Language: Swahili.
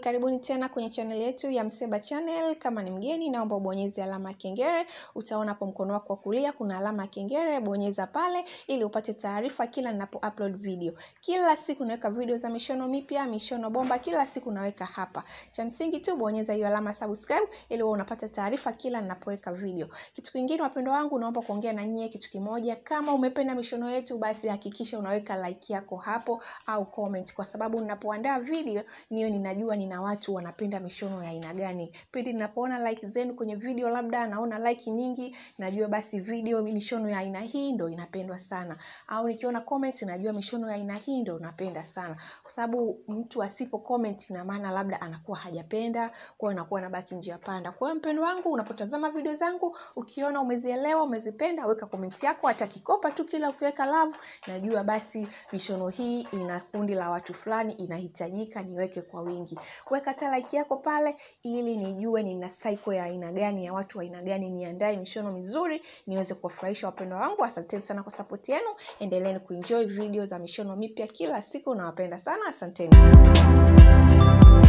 karibuni tena kwenye channel yetu ya Mseba Channel. Kama ni mgeni, naomba ubonyeze alama ya kengele. Utaona hapo mkono wako wa kulia kuna alama ya kengele, bonyeza pale ili upate taarifa kila ninapo upload video. Kila siku naweka video za mishono mipya, mishono bomba, kila siku naweka hapa. Cha msingi tu bonyeza hiyo alama subscribe ili uwe unapata taarifa kila ninapoweka video. Kitu kingine, wapendwa wangu, naomba kuongea na nyie kitu kimoja. Kama umependa mishono yetu, basi hakikisha unaweka like yako hapo au comment, kwa sababu ninapoandaa video niyo ninajua nina watu wanapenda mishono ya aina gani. Pindi ninapoona like zenu kwenye video, labda naona like nyingi, najua basi video mishono ya aina hii ndo inapendwa sana, au nikiona comment najua mishono ya aina hii ndo napenda sana, kwa sababu mtu asipo comment ina maana labda anakuwa hajapenda, kwa hiyo anakuwa anabaki njia panda. Kwa hiyo mpendo wangu, unapotazama video zangu ukiona umezielewa, umezipenda, weka comment yako, hata kikopa tu, kila ukiweka love, najua basi mishono hii ina kundi la watu fulani, inahitajika niweke kwa wingi. Weka hata like yako pale, ili nijue nina cycle ya aina gani ya watu wa aina gani, niandae mishono mizuri niweze kuwafurahisha wapendwa wangu. Asanteni sana kwa support yenu, endeleeni kuenjoy video za mishono mipya kila siku, nawapenda sana, asanteni sana.